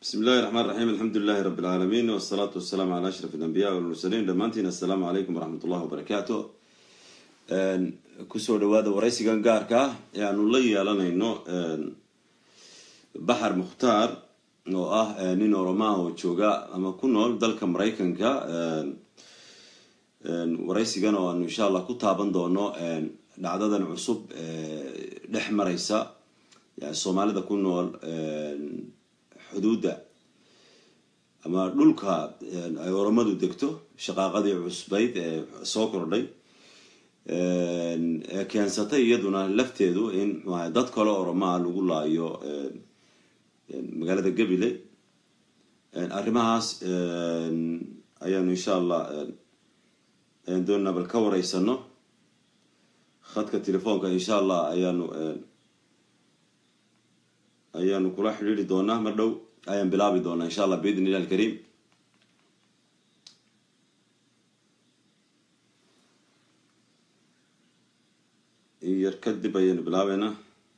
bismi illahi raxmaan raxiim alxamdu lilahi rabbi alcaalamiin wasalaatu wasalaamu calaa ashraf alambiya walmursaliin dhammaantiin assalaamu calaykum waraxmat ullahi wabarakaatu kusoo dhawaada waraysigan gaarka ah ee aanu la yeelanayno baxar mukhtaar oo ah nin oromaha oo jooga ama ku nool dalka maraykanka waraysigan oo aanu insha allah ku taaban doono dhacdadan cusub dhex maraysa yani soomaalida ku nool xuduudda ama dhulka ay oromadu degto shaqaaqadii cusbayd ee soo kordhay ee keensatay iyaduna lafteedu in mxuaha dad kale oromaa lagu laayo magaalada gabile arrimahaas ayaanu insha allah ayaan doonaa bal ka wareysano khadka telefoonka insha allah ayaanu ayaanu kula xidhiiri doonaa mar dhow ayaan bilaabi doonaa insha allah biidn illah alkariim yar kadib ayaanu bilaabeynaa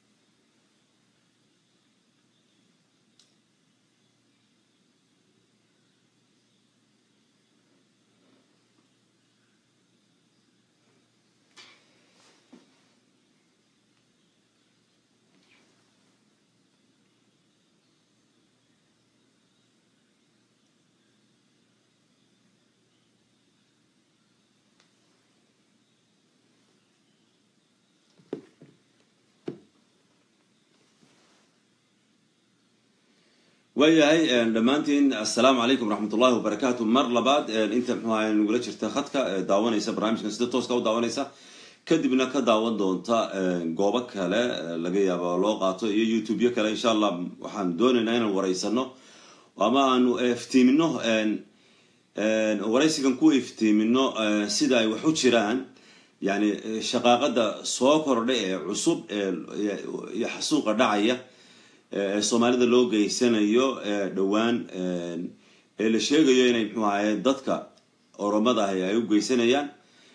waayahay dhammaantiin assalaamu calaykum waraxmat ullahi wabarakaatu mar labaad inta mxuaha nagula jirta khadka daawanaysa barnaamijkan sida tooska u daawanaysa kadibna ka daawan doonta goobo kale laga yaaba loo qaato iyo youtube-yo kale insha allah waxaan doonaynaa inaan wareysano ama aanu iftiimino waraysigan ku iftiimino sida ay wax u jiraan yani shaqaaqada soo kordhay ee cusub iyo xasuuqa dhacaya ee soomaalida loo geysanayo dhowaan ee la sheegayo inay mxuu ahaye dadka oromada ahi ay u geysanayaan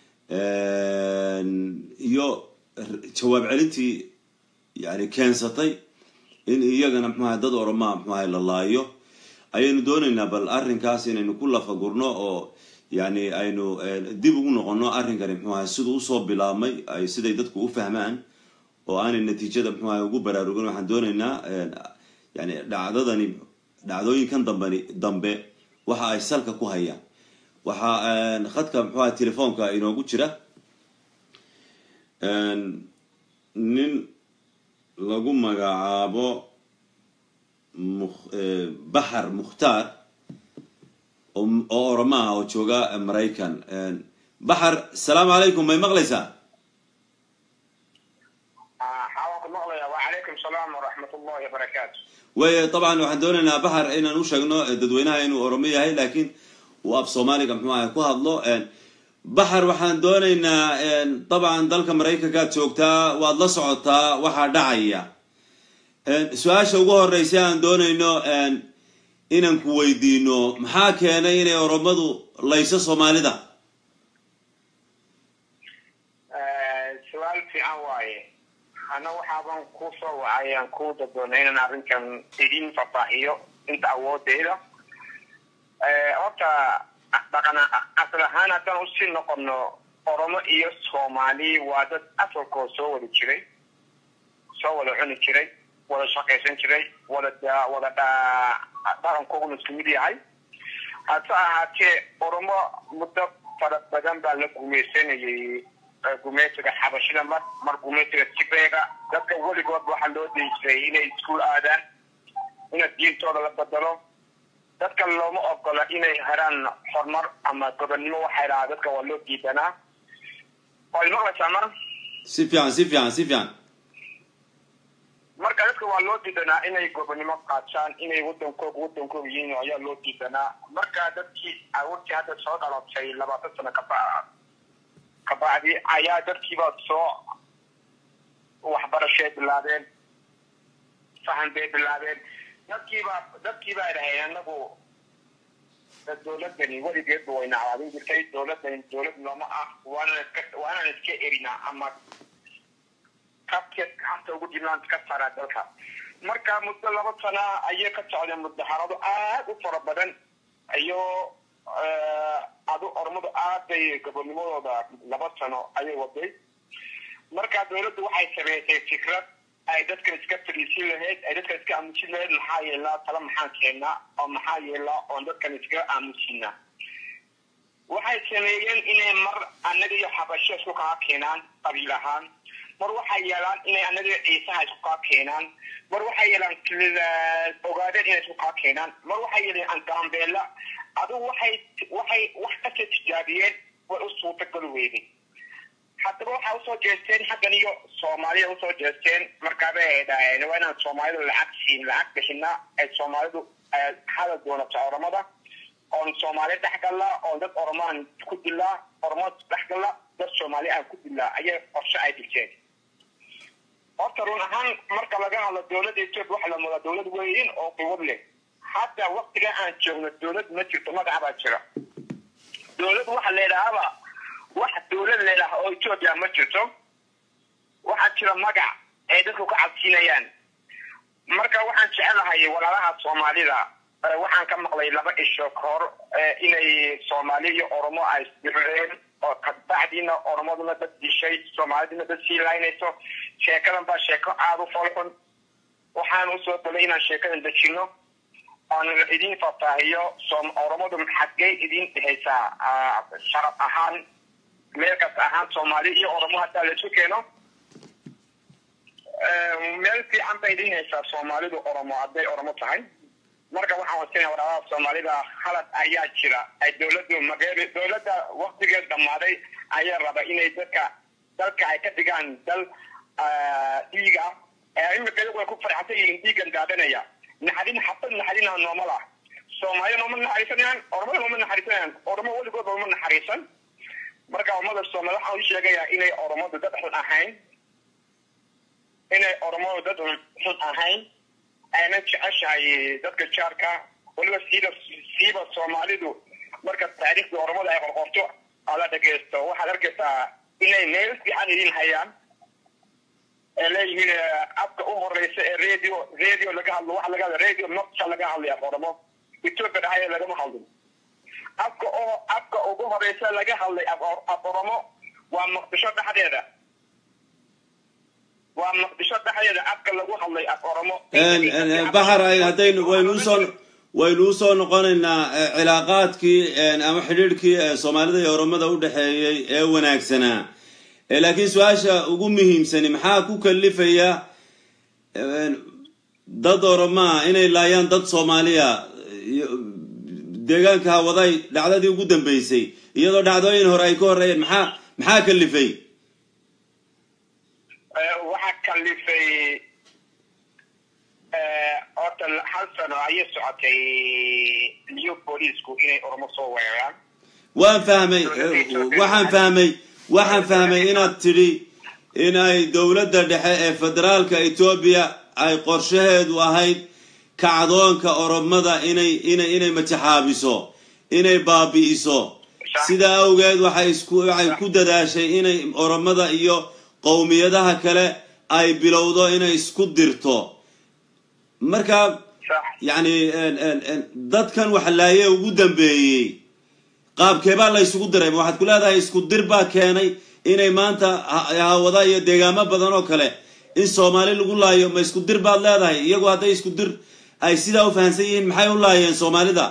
iyo jawaab celintii yani keensatay in iyagana mxu ahay dad oromaa mxu ahay la laayo ayaynu doonaynaa bal arrinkaas inaynu ku lafagurno oo yani aynu dib ugu noqono arrinkani mxuu ahay siduu usoo bilaabmay ay siday dadku u fahmaan oo aanay natiijada mxuaha ugu baraarugin waxaan doonaynaa yani dhacdadani dhacdooyinkan dambani dambe waxa ay salka ku hayaan waxaa khadka mxuaha telefoonka inoogu jira nin lagu magacaabo baxar mukhtaar oo oromaha oo jooga maraykan baxar asalaamu calaykum may maqlaysaa way dabcan waxaan doonaynaa baxar inaan u sheegno dadweynaha inuu oromo yahay laakiin uu af soomaaliga mxuu ahay ku hadlo baxar waxaan doonaynaa dabcan dalka maraykankaad joogtaa waad la socotaa waxaa dhacaya su-aasha ugu horeysa aan doonayno inaan ku weydiino maxaa keenay inay oromadu layso soomaalida ana waxaaban ku soo wacay aan ku dadoonay inaan arrinkan idin fafaahiyo inta awoodeyda horta dhaqan asal ahaan haddaan usii noqono oromo iyo soomaali waa dad asalkoo soo wada jiray soo wada cuni jiray wada shaqaysan jiray wada wada dhaqankooguna isku mid yahay hase ahaatee oromo muddo fara badan baa la gumaysanayay gumeysiga xabashida mar mar gumeysiga tigreega dadka weligood waxaa loo dayjiray inay iskuol aadaan ina diintooda la bedelo dadka looma ogola inay heraan horumar ama gobonnimo waxay dhahaa dadka waa loo diidanaa waa imaqlaysaa mar si fiican si fiican si fiican marka dadka waa loo diidanaa inay gobonnimo qaataan inay wadankooga wadankooga yihiin ayaa loo diidanaa marka dadkii awoodtii hadda soo dhalatay labaatan sano kaba kabacdi ayaa dadkiiba soo waxbarashay bilaabeen fahan bay bilaabeen dadkiiba dadkiiba ay dhaheen anagu dowladani weligeedba wayna cawaadin jirtay dowladani dowlad nooma ah waanaan iska waanaan iska erinaa ama kabkeed gacanta ugu jirnaan ka saaraa dalka marka muddo laba sana ayay ka socdeen mudaharado aad u fara badan iyo adu ormadu aad bay gobonimadooda laba sano ayay waday marka dawladdu waxay sameysay fikrad ay dadkan iska fadhiisin lahayd ay dadkan iska aamusin lahayd maxaa yeelaa tala maxaan keenaa oo maxaa yeelaa oon dadkan iskaga aamusinaa waxay sameeyeen inay mar annaga iyo xabasho isku kaa keenaan qabiil ahaan mar waxay yeelaan inay annaga iyo ciisaha isku kaa keenaan mar waxay yeelaan ogaadeen inay isku kaa keenaan mar waxay yeeleen angaambeela adugu waxay waxay wax kasta tijaabiyeen way u suurtagal weyday haddaba waxaa usoo jeesteen xaggan iyo soomaaliya usoo jeesteen markaabay ay dhaheen waa inaan soomaalidu lacag siin lacag bixinaa ay soomaalidu hadal doonata oramada oon soomaali dhexgalla oon dad oromaan ku dilaa oromo dhexgalla dad soomaali aan ku dilaa ayay qorshe ay dhigteen horta run ahaan marka laga hadlo dowladda etoobiya waxa la moodaa dowlad weyn oo quwad leh hadda waktiga aan joogno dowlad ma jirto magaca baa jira dowlad waxa leedhahaaba wax dowlad leedaha oo etoobiya ma jirto waxaa jira magac ay dadku ka cabsiinayaan marka waxaan jecelahay walaalaha soomaalida waxaan ka maqlay laba isho ka hor inay soomaali iyo oromo ay isdireen oo kabacdiina oromaduna dad dishay soomaaliduna dad sii laynayso sheekadan baa sheeko aada u folxun waxaan usoo dalay inaan sheekadan dejino oon idin faahfaahiyo oromadu xaggey idin dhehaysaa sharaf ahaan meel kasta ahaan soomaali iyo oromo haddaa laisu keeno meel fiican bay idin haysaa soomaalidu oromo hadday oromo tahay marka waxaan wasinaya walaalaha soomaalida halad ayaa jira ay dowladdu mageeri dowladda waktigeed dhammaaday ayaa raba inay dadka dalka ay ka dhigaan dal dhiig ah imika iyagu ay ku farxsan yihiin dhiigan daadanaya naxadin xabad naxadina noomal ah soomaaliya nooma naxariisanayaan oromada nooma naxariisanayaan oromo weligood nooma naxariisan marka ummada soomaali waxaan u sheegayaa inay oromadu dad xun ahayn inay oromadu dad xun ahayn ayna jeceshahay dadka jaarka weliba siida siiba soomaalidu marka taariikhda oromada ay qorqorto ala dhegeysto waxaad arkaysaa inay meel fiican idin hayaan ee leeyihiin afka u horeysa ee radio radio laga hadlo waxa laga hadla radio nocta laga hadlaya oromo ethiopia dhahaya lagama hadlin afka oo afka ugu horeysa laga hadlay af oromo waa muqdisho dhexdeeda waa muqdisho dhexdeeda afka lagu hadlay af oromo baxar haddaynu waynu usoo waynu usoo noqonaynaa cilaaqaadkii ama xidhiidhkii soomaalida iyo oromada u dhexeeyey ee wanaagsanaa laakiin su-aasha ugu muhiimsani maxaa ku kalifaya dad oromaa inay laayaan dad soomaaliya deegaanka hawaday dhacdadii ugu dambeysay iyadoo dhacdooyin hore ay ka horreeyeen maxaa maxaa kalifay waxaa kalifay horta hal sano ayay socotay new booliisku inay oromo soo weeraraan waan fahmay waxaan fahmay waxaan fahmay inaad tidhi inay dowladda dhexe ee federaalka etoobiya ay qorshaheedu ahayd kacdoonka oromada inay inay inay matixaabiso inay baabi'iso sidaa awgeed waxay isku waxay ku dadaashay inay oromada iyo qowmiyadaha kale ay bilowdo inay isku dirto marka yacni dadkan waxlaaye ugu dambeeyey qaabkeebaa la ysugu diray ma waxaad ku leedahay isku dir baa keenay inay maanta hawada iyo deegaamo badan oo kale in soomaali lagu laayo ma isku dir baad leedahay iyagu hadday isku dir ay sidaa u fahamsan yihiin maxay u laayeen soomaalida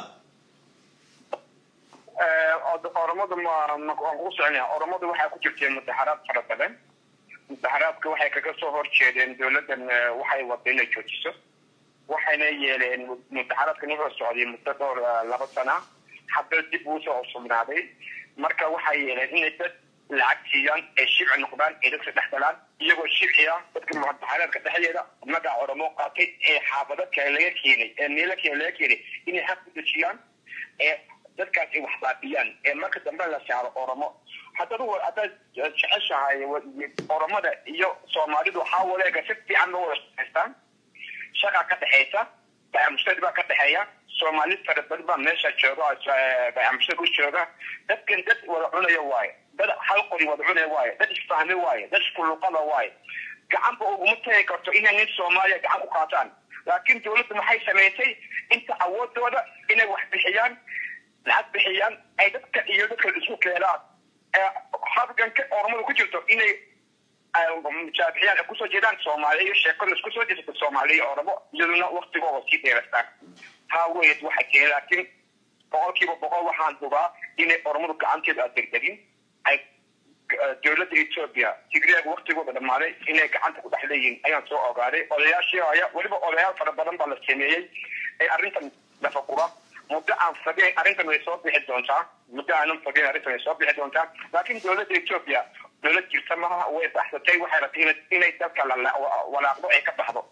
oromadu waan ku soconaya oromadu waxay ku jirteen mudaxaraad fara badan mudaxaraadka waxay kaga soo horjeedeen dowladdan waxay wada inay joojiso waxayna yeeleen mudaxaraadkan wuxuu socday muddo dhowr laba sana hadda dib uusoo sugnaaday marka waxay yeeleen inay dad lacag siiyaan ay shibci noqdaan ay dadka dhex galaan iyagoo shibciya dadka mudaxaraadka dhexdeeda magaca oromo qaatay ee xaafado kale laga keenay ee meelo kale laga keenay inay xaq ku dejiyaan ee dadkaas ay wax baabiyaan ee marka dambe la saaro oromo haddad haddaad jeceshahay oromada iyo soomaalidu waxaa waleega si fiican loo wada shaqaystaan shaqa ka dhexaysa bayamushtari baa ka dhexeeya soomaali fara badan baa meesha jooga bayamushtari u jooga dadkan dad wada cunaya waaye dad hal qori wada cunaya waaye dad isfahmi waaye dad iskuluqada waaye gacanba uguma tagi karto inay nin soomaaliya gacan ku qaataan laakiin dawladdu maxay samaysay inta awoodooda inay wax bixiyaan lacag bixiyaan ay dadka iyo dadka isku keenaan halganka ormada ku jirto inay mujaabixiyaan ay kusoo jeedaan soomaaliya iyo sheekada isku soo jeesata soomaaliya iyo oramo iyaduna waktigooda sii dheerastaan taa weyd waxa keenay laakiin boqolkiiba boqol waxaan hubaa inay ormadu gacanteeda aad degdegin ay dowladda etoobiya tigreega waktigooda dhammaaday inay gacanta ku dhex leeyihiin ayaan soo ogaaday odayaashii aya weliba odayaal fara badan baa la sameeyey ee arrintan lafagura muddo aan fogeyn arrintan way soo bixi doontaa muddo aanan fogeyn arrintan way soo bixi doontaa laakiin dowladda etoobiya dowlad jirta maha way baxsatay waxay rabtay inay dalka walaaqdo ay ka baxdo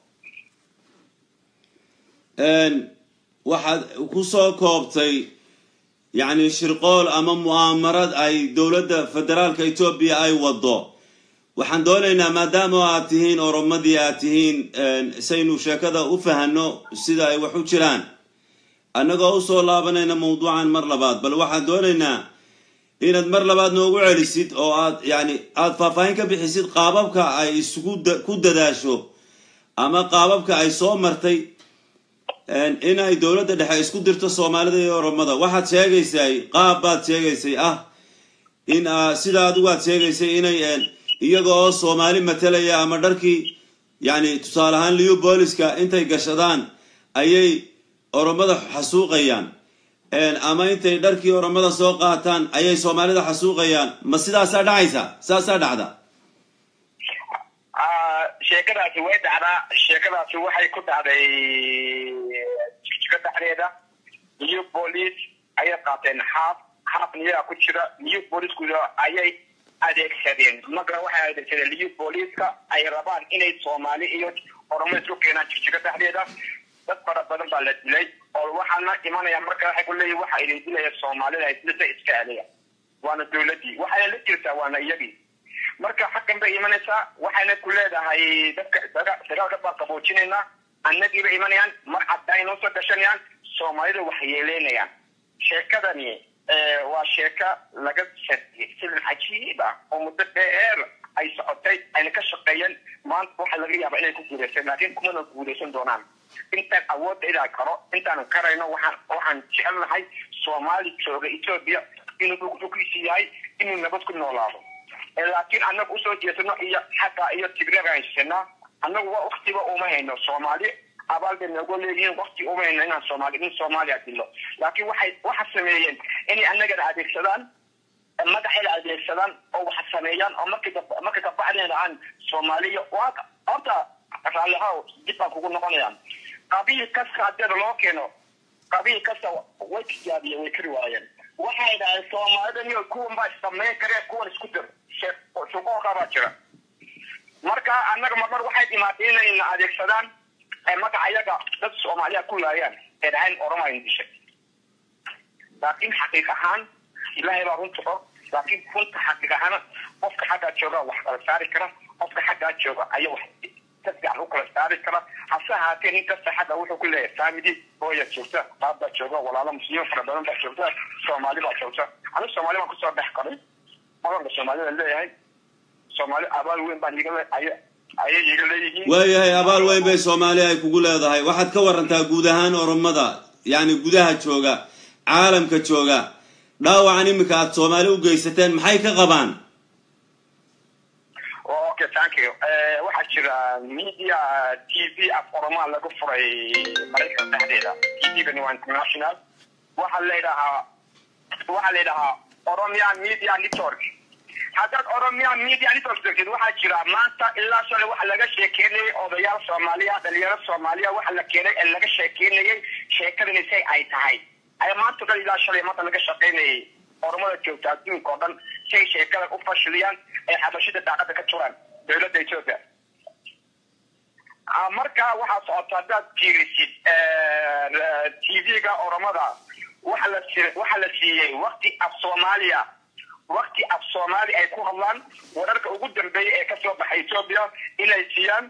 waxaad kusoo koobtay yacni shirqool ama mu'aamarad ay dowladda federaalka etoobiya ay wado waxaan doonaynaa maadaama aad tihiin oromadii aad tihiin saynu sheekada u fahano sida ay wax u jiraan annagoo usoo laabanayna mawduucan mar labaad bal waxaan doonaynaa inaad mar labaad noogu celisid oo aad yani aada faahfaahin ka bixisid qaababka ay isugu ku dadaasho ama qaababka ay soo martay in ay dowladda dhexe isku dirto soomaalida iyo oromada waxaad sheegaysay qaab baad sheegaysay ah in sida adigu aad sheegaysay inay iyaga oo soomaali matalaya ama dharkii yani tusaale ahaan liu booliska intay gashadaan ayay oromada xasuuqayaan ama intay dharkii oromada soo qaataan ayay soomaalida xasuuqayaan ma sidaasaa dhacaysa saasaa dhacda sheekadaasi way dhacdaa sheekadaasi waxay ku dhacday jigjiga dhexdeeda new police ayay qaateen xaaf xaaf niyaga ku jira new policeku ayay adeegsadeen magara waxay adeegsadeen new policeska ay rabaan inay soomaali iyo oromo isku keenaan jigjiga dhexdeeda dad fara badan baa la dilay oo waxaana imanaya marka waxay ku leeyihin waxa idin dilaya soomaalida dilada iska celiya waana dowladii waxayna la jirtaa waana iyagii marka xaggan bay imanaysaa waxayna ku leedahay dadka dagaalka baa qaboojinaynaa annagiiba imanayaan mar caddaay noo soo gashanayaan soomaalida wax yeeleynayaan sheekadani waa sheeka laga sadiyay silin cajiib ah oo muddo dheer ay socotay ayna ka shaqeeyeen maanta waxaa laga yaabaa inay ku guulaysan laakiin kumana guulaysan doonaan intaan awoodda inaan karo intaanan karayno waxaan waxaan jecelnahay soomaali jooga etoobiya inuu dhulkiisi yahay inuu nabad ku noolaado laakiin annaga usoo jeesano iyo xagga iyo tigreega haysanaa annagu waktiba uma hayno soomaali abaal bay noogu leeyihiin wakti uma hayno inaan soomaali in soomaaliya dilo laakiin waxay waxa sameeyeen inay annagana adeegsadaan magaxayna adeegsadaan oo wax sameeyaan oo markii marka kabacdeen aan soomaaliya horta raallihaw dib baan kugu noqonayaan qabiil kasta hadeeda loo keeno qabiil kasta way tijaabiyeen way kari waayeen waxay dhahay soomaalida niyo kuwan baa samayn kareen kuwan isku dir shuqooqa baa jira marka annaga marmar waxay dhimaatay inayna adeegsadaan magaca iyaga dad soomaaliya ku laayaan ee dhahayn oromayn dishay laakiin xaqiiq ahaan ilaahay baa runta og laakiin runta xaqiiq ahaan qofka xaggaa jooga wax kala saari kara qofka xaggaa jooga ayaa wax si fiican u kala saari kara hase ahaatee nin kasta xagga wuxuu ku leeyahay family hooya joogta qaab baa jooga walaalo muslimiin fara badan baa joogta soomaali baa joogta anigu soomaali baan kusoo dhex qaray madanka soomaalida leeyahay soomaali abaal weyn baan iga ayay iga leeyihiin waayahay abaal weyn bay soomaali ay kugu leedahay waxaad ka warantaa guud ahaan oromada yacni gudaha jooga caalamka jooga dhaawacan iminka aada soomaali u geysateen maxay ka qabaan okay thank you waxaa jira media t v af oromaa lagu furay maraykan dhexdeeda t v-gani waa international waxaa layidhahaa waxaa la yidhahaa oromia media network haddaad oromia media network degtid waxaa jira maanta ilaa shalay waxa laga sheekeynayay odayaal soomaaliya dhalinyaro soomaaliya waxa la keenay ee laga sheekeynayay sheekadani say ay tahay ay maanta dhan ilaa shalay maanta laga shaqeynayay oromada joogta adduunka oo dhan say sheekadan u fashiliyaan ay xabashida daaqada ka turaan dowladda ethiopia marka waxaa socota haddaad fiirisid t v-ga oromada waxa la waxa la siiyey wakti af soomaaliya wakti af soomaali ay ku hadlaan wararka ugu dambeeya ee kasoo baxay ethiopia inay siiyaan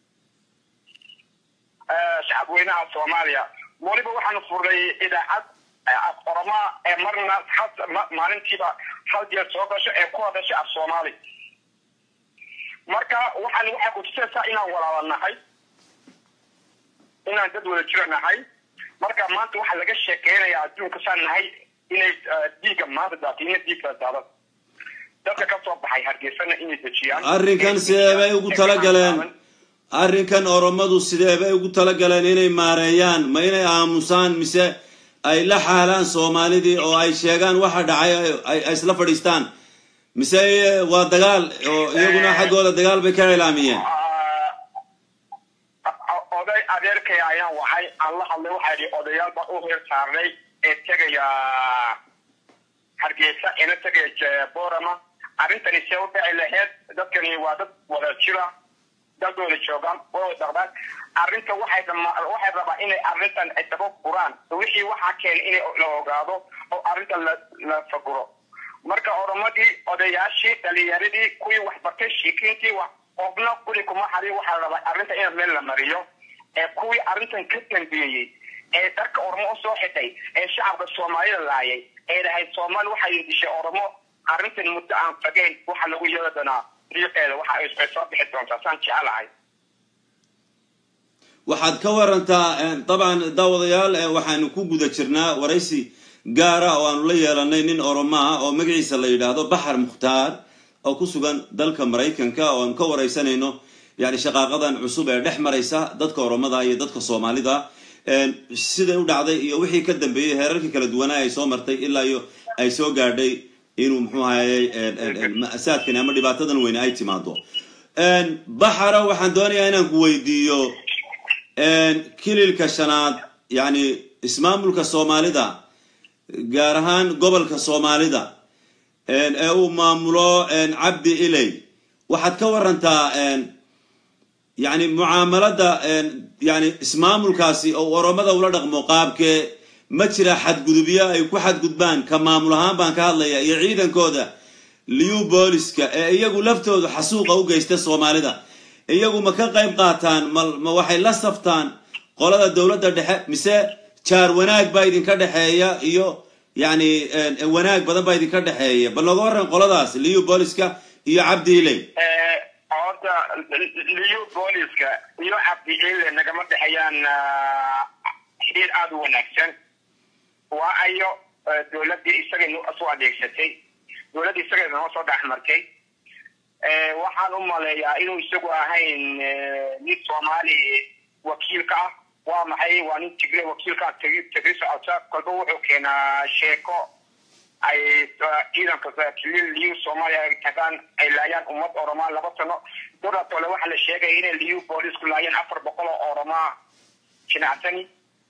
shacabweynaha soomaaliya weliba waxaanu furnay idaacad af oromaa ee marna maalintiiba hal jeer soo gasho ee ku hadasha af soomaali marka waxaan waxay kutusaysaa inaan walaala nahay inaan dad wada jiro nahay marka maanta waxaa laga sheekeynaya adduunka saan nahay inay dhiigga maanta daatiina dhiigka daadan dadka ka soo baxay hargeysana inay dejiyaan arrinkan sidee bay ugu talagaleen arrinkan oromadu sidee bay ugu talagaleen inay maareeyaan ma inay aamusaan mise ay la xaalaan soomaalidii oo ay sheegaan waxa dhacay ay isla fadhiistaan mise waa dagaal oo iyaguna xaggooda dagaal bay ka ilaamiyeen oday adeerkay ayaan waxay aan la hadlay waxaa yidhi odayaal baa u heer saarnay ee tegaya hargeysa ina tegaya borama arrintani see u dhici laheyd dadkani waa dad wada jira dadooda joogaan wada dhaqdaan arrinta waxay waxay rabaa inay arrintan ay daba furaan wixii waxaa keenay inay la ogaado oo arrintan la la faguro marka oromadii odayaashii dhalinyaradii kuwii waxbartay shiikiintii wax qofna kuli kuma xadin waxaa la rabaa arrinta in meel la mariyo ee kuwii arrintan ka dambeeyey ee darka oromo usoo xidhay ee shacabka soomaalida laayay ee dhahay soomaali waxay dishay oromo arrintan muddo aan fageyn waxa lagu yeeli doonaa riiqeeda waxa ay soo bixi doontaa saan jecelahay waxaad ka warantaa dabcan daawadayaal waxaanu ku guda jirnaa waraysi gaara oo aanu la yeelanay nin oromo ah oo magaciisa la yidhaahdo baxar mukhtaar oo ku sugan dalka maraykanka oo aanu ka waraysanayno yani shaqaaqadan cusub ee dhex maraysa dadka oromada iyo dadka soomaalida siday u dhacday iyo wixii ka dambeeyey heerarkii kala duwanaa ay soo martay ilaa iyo ay soo gaadhay inuu muxuu ahayey ma'saadkani ama dhibaatadan weyne ay timaado baxara waxaan doonayaa inaan ku weydiiyo kililka shanaad yani ismaamulka soomaalida gaar ahaan gobolka soomaalida ee uu maamulo cabdi iley waxaad ka warantaa yani mucaamalada yani ismaamulkaasi oo oromada ula dhaqmo qaabkee ma jira xadgudubyo ay ku xadgudbaan ka maamul ahaan baan ka hadlaya iyo ciidankooda liu booliska ee iyagu laftoodu xasuuqa u geysta soomaalida iyagu ma ka qayb qaataan ma waxay la saftaan qolada dowladda dhexe mise jaar wanaag baa idinka dhexeeya iyo yani wanaag badan baa idinka dhexeeya bal nooga waran qoladaas liu booliska iyo cabdi iley horta liu booliska iyo cabdi ile nagama dhexeeyaan xidhiir aada u wanaagsan waa ayo dowladdii isaga soo adeegsatay dowladdii isaga noo soo dhex martay waxaan u maleeyaa inuu isagu ahayn nin soomaali wakiilka ah waa maxay waa nin tigre wakiilka ah tegi tegi socota kolba wuxuu keenaa sheeko ay ciidanka kilil liu soomaaliya ay tagaan ay laayaan ummad oromaa laba sano doratole waxaa la sheegaya inay liu boolisku laayeen afar boqol oo oromaa jinacsani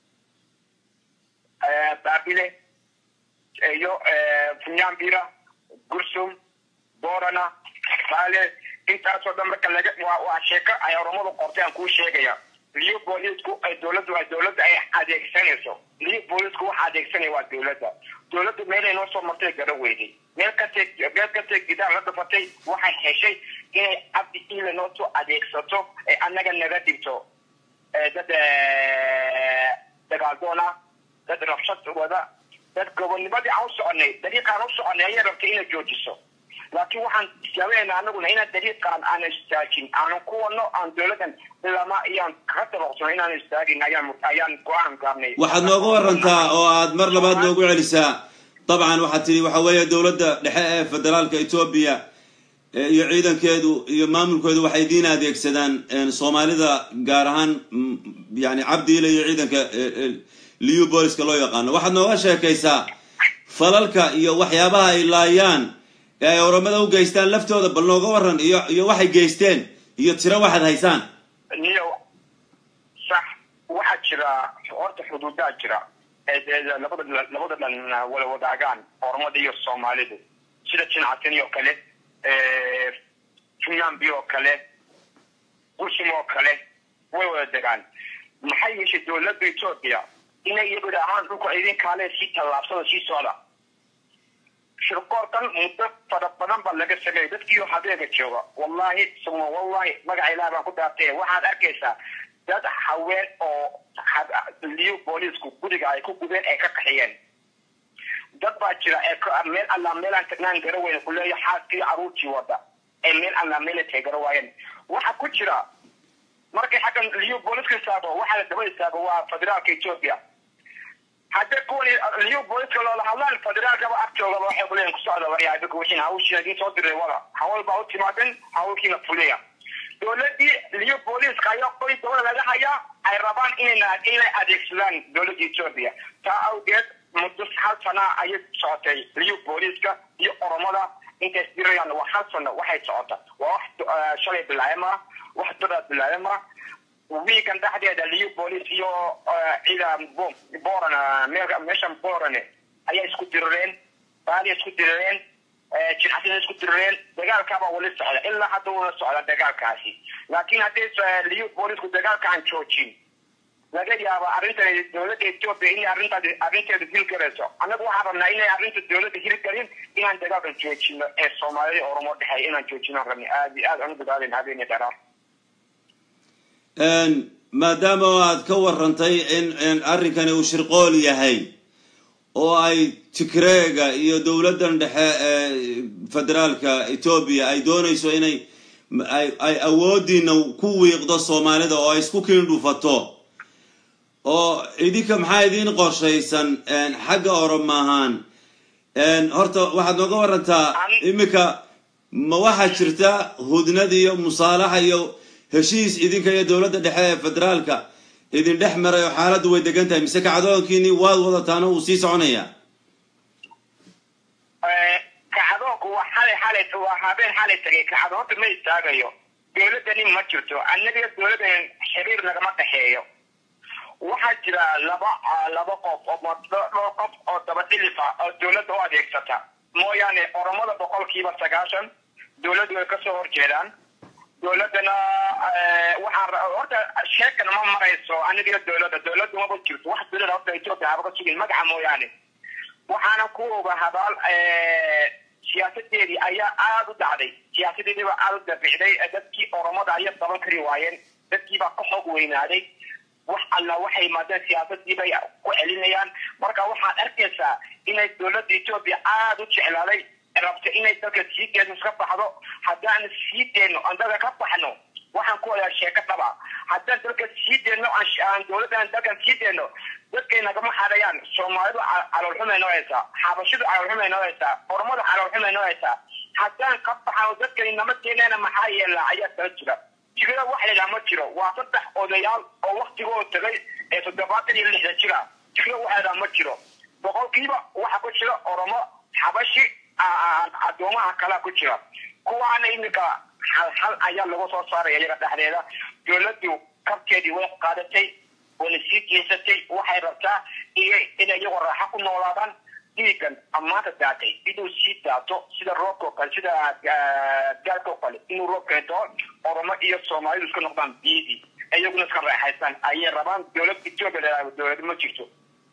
baabile iyo funyambira gursum borana baale intaasoo dhan marka laga waa waa sheeko ay oromadu qortay aan kuu sheegaya liu boolisku ay dowladdu ay dowladda ay adeegsanayso liu boolisku waxa adeegsanaya waa dowladda dowladdu meelay noo soo martay gara weyday meel kastee meel kastee gidaar la dhafatay waxay heshay inay cabdi ile noo soo adeegsato ee annaga naga dhigto dad dagaaldoona dad rabshad wada dad gobonnimadii aan u soconay dariiqaan u soconay ayay rabtay inay joojiso laakiin waxaan jaabanayna anaguna inaan dariiqaan aan istaajin aanan ku wadno aan dowladdan lama iyaan kaga dabaqsano inaan istaagin ayaan ayaan go-aan gaarnay waxaad nooga warantaa oo aad mar labaad noogu celisaa dabcan waxaad tidhi waxa weeye dowladda dhexe ee federaalka etoobiya iyo ciidankeedu iyo maamulkeedu waxay diin adeegsadaan soomaalida gaar ahaan yani cabdiile iyo ciidanka liu booliska loo yaqaano waxaad nooga sheekaysaa falalka iyo waxyaabaha ay laayaan ee ay oromada u geystaan laftooda bal nooga waran iyo iyo waxay geysteen iyo tiro waxaad haysaan niyo sax waxaa jira horta xuduudaa jira labada labada dhan wada wadaagaan oromada iyo soomaalidu sida jinacatani oo kale funyambi oo kale gursum oo kale way wada degaan maxay yeeshay dowladda etoobiya inay iyagu ahaan dhulka idin kaale sii tallaabsada sii socda shirkoorkan muddo fara badan baa laga sameeyay dadkiioo habeega jooga wallahi suma wallahi magaca ilaah baan ku dhaartay waxaad arkaysaa dad haween oo liu boolisku guriga ay ku gubeen ay ka qaxiyeen dad baa jira ee meel allaa meelaan tagnaan gara weyne kuleeya xaaskii caruurtii wada ee meel allaa meela tagara waayeen waxa ku jira markay xaggan liyu booliska istaago waxaa la daba istaago waa federaalka ethiopia hadda kuwan liyu booliska loola hadlaan federaalkaba agtoogaba waxay kuleeyihin kusocda waryaa idinku wixiin hawshiina idiin soo diray wada hawl baa u timaadeen hawlkiina fuliya dowladii liyu booliska ayaa qoy dowlad laga hayaa ay rabaan inay inay adeegsadaan dowladda ethiopia taa awgeed muddo hal sana ayay socotay liyu booliska iyo oromada intay isdirayaan waa hal sano waxay socota waa wax shalay bilaayama wax dadaad bilaayama wiikan dhexdeeda liyu boolice iyo ciidan boran meeshan boran ayaa isku dirireen baaliya isku dirireen jilxasina isku dirireen dagaalkaabaa wali socda ilaa hadda wala socda dagaalkaasi laakiin haddii liyu boolisku dagaalkaan joojin laga yaaba arrintan dowladda ethiopia inay arrintaas arrinteeda hirgalayso annagu waxaan rabnaa inay arrinta dowladda hirgalin inaan dagaalkan joojino ee soomaalida oromo dhexeeya inaan joojinaan rabni aad iyo aad aan u dadaalen habeeni dheeraad maadaama aad ka warantay in arrinkani uu shirqool yahay oo ay tigreega iyo dowladdan dhexe ee federaalka etoobiya ay doonayso inay ay awoodiina ku wiiqdo soomaalida oo ay isku kiindhufato oo idinka maxaa idiin qorshaysan xagga oroma ahaan horta waxaad nooga warantaa iminka ma waxaa jirta hudnad iyo musaalaxa iyo heshiis idinka iyo dowladda dhexe ee federaalka idin dhex maray oo xaaladdu way degan tahay mise kacdoonkiini waad wadataana wuu sii soconayaa kacdoonku waa xalay xalay waa habeen xalay tagay kacdoonta ma istaagayo dowladdani ma jirto annaga dowladdan xiriir nagama dhexeeyo waxaa jira laba laba qof oo dhowr qof oo daba dhilifa oo dowladda u adeegsata mooyaane oromada boqolkiiba sagaashan dowladdu way kasoo horjeedaan dowladdana waxaa horta sheekan ma marayso aniga dowladda dowladdu maba jirto wax dowladda horta ethiopia haba ka sugin magaca mooyaane waxaana ku oga habaal siyaasadeedii ayaa aada u dacday siyaasadeediiba aada u dabicday dadkii oromada ayaa daban kari waayeen dadkiibaa ka xoog weynaaday wax alla waxay maadeen siyaasadii bay ku celinayaan marka waxaad arkaysaa inay dowladda ethiopia aada u jeclaaday rabta inay dalka sii deeno iska baxdo haddaan sii deeno aan dalka ka baxno waxaan ku wadaa sheeko dhaba haddaan dalka sii deeno aan dowladdan dalkan sii deeno dadkay nagama xadayaan soomaalidu caloolxumay noo haysaa xabashidu caloolxumay noo haysaa ormadu caloolxumay noo haysaa haddaan ka baxno dadkani nama keeneena maxaa yeelaa ayaa kala jira tigada wax la yidhaha ma jiro waa saddex odayaal oo waktigoo tagay ee toddobaatan iyo lixda jira tigada wax la yidhaha ma jiro boqolkiiba waxa ku jira oromo xabashi addoomaha kalea ku jira kuwaana iminka hal hal ayaa lagu soo saaraya iyaga dhexdeeda dowladdu kabteedii way qaadatay wayna sii jeesatay waxay rabtaa inay iyagoo raaxo ku noolaadaan dhiigan ammaanta daatay inuu sii daato sida roobka oo kale sida gaalka oo kale inuu roob keento oromo iyo soomaalidu iska noqdaan biidii iyaguna iska raaxaystaan ayay rabaan dowlad ethiopia dowlad ma jirto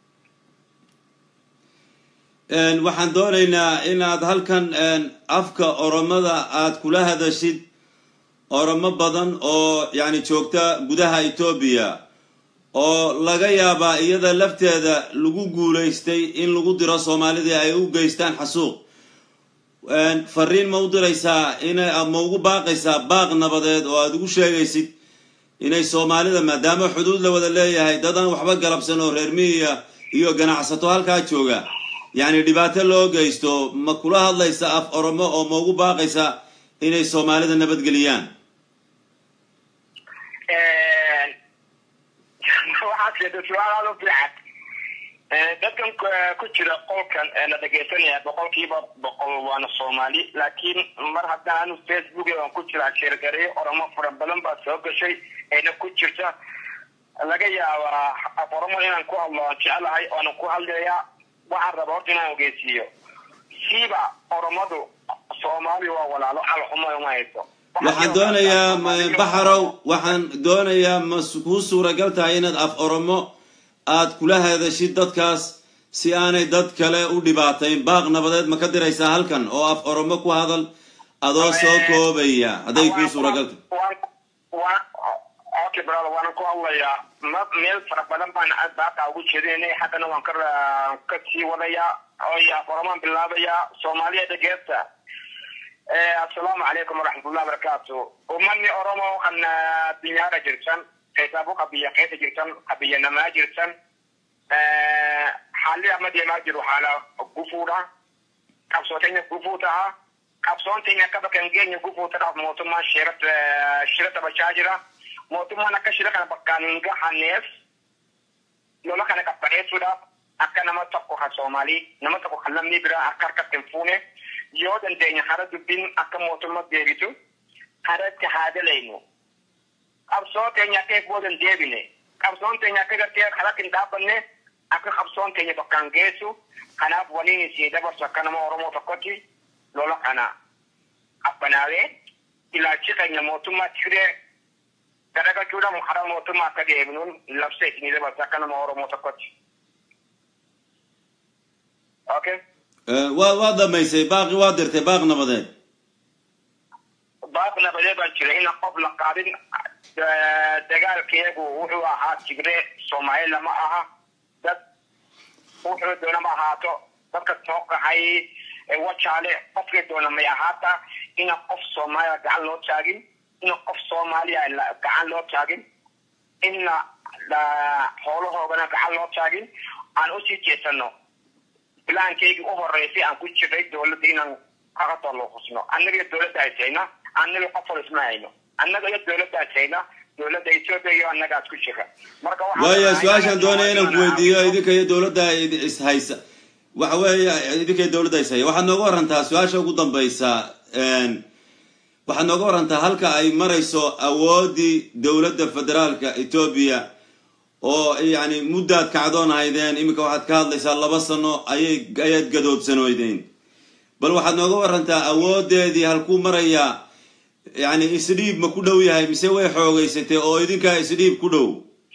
waxaan doonaynaa inaad halkan afka oromada aad kula hadashid oromo badan oo yani joogta gudaha etoobiya oo laga yaabaa iyada lafteeda lagu guulaystay in lagu diro soomaalidii ay u geystaan xasuuq fariin ma u diraysaa inay ma ugu baaqaysaa baaq nabadeed oo aada ugu sheegaysid inay soomaalida maadaama xuduud la wada leeyahay dadaan waxba galabsan oo reer miyiya iyo ganacsato halkaa jooga yacni dhibaato loo geysto ma kula hadlaysa af oromo oo ma ugu baaqaysa inay soomaalida nabadgeliyaan waxaad sheegtay su-aal aada u fiican dadkan ku jira qolkan la dhegaysanaya boqolkiiba boqol waana soomaali laakiin mar haddaan anu facebook aan ku jiraa sheergareeyo oromo fara badan baa soo gashay ayna ku jirta laga yaabaa af oromo inaan ku hadlo aan jecelahay oonan ku hadlayaa waxaan raba horta inaan ogeysiiyo siiba oromadu soomaali waa walaalo calxuma uma hayso waxaan doonayaa baxarow waxaan doonayaa ma kuu suuragal tahay inaad af oromo aad kula hadashid dadkaas si aanay dad kale u dhibaatayn baaq nabadeed ma ka diraysaa halkan oo af oromo ku hadal adoo soo koobaya hadday kuu suuragal tahay okay brother waanan ku hadlayaa ma meel fara badan baan baaqaa ugu jeedinay haddana waan ka ka sii wadayaa oy af oromaan bilaabayaa soomaaliya dhageerta assalaamu calaykum waraxmatullahi wabarakaatu ummanni oromoo kan addunyaarra jirtan keessaafu qabiyya keessa jirtan qabiyya namaa jirtan haalli amma deemaa jiru haala gufuudha qabsoo teenya gufuu ta'a qabsoon teenya akka bakka hin geenye gufuu ta'aaf mootummaan shira taphachaa jira mootummaan akka shira kana bakkaan hin gahanneef lola kana qabbaneessuudhaaf akka nama tokko kan soomaalii nama tokko kan lammii biraa akka harkatti hin fuune yoo dandeenya hara dubbiin akka mootummaa deebitu haratti haa dalaynu qabsoo teenya akka eegboo hin deebine qabsoon teenya akka gartee haratti hin dhaabbanne akka qabsoon keenya bakkaan geessu kanaaf waliin isii dabarsu akka nama oromoo tokkotti lola kana qabbanaawee ilaalchi keenya mootummaa tigiree garagachuudhaan hara mootummaa akka deebinuun labsa isinii dabarsu akka nama oromoo tokkotti. Okay. waa waa damaysay baaqi waa dirtay baaq nabadeed baaq nabadee baan jira ina qof la qaadin dagaalkeegu wuxuu ahaa tigree soomaali lama aha dad wuxuu doona ma ahaato dadka soo qaxay wajaale qofkii doona may ahaata ina qof soomaaliya gacan loo taagin ina qof soomaaliya gacan loo taagin ina xoolahoogana gacan loo taagin aan usii jeesano bilaankeygii u horeysay aan ku jiray dowladda inaan kaga tolluqusno annaga iyo dowladda haysayna annaga qof wal isma hayno annaga iyo dowladda haysayna dowladda ethiopia iyo annagaas ku jira marka waaya su-aashaan doonaya inaan ku weydiiyo idinka iyo dowladda ishaysa waxa weeye idinka iyo dowladda ishaya waxaad nooga warantaa su-aasha ugu dambaysa waxaad nooga warantaa halka ay marayso awoodii dowladda federaalka ethoobia oo yani muddaad kacdoon haydeen iminka waxaad ka hadlaysaa laba sano ayay ayaad gadoodsanoydeen bal waxaad nooga warantaa awoodeedii halkuu marayaa yani isdhiib ma ku dhow yahay mise way xoogeysatay oo idinkaa isdhiib ku dhow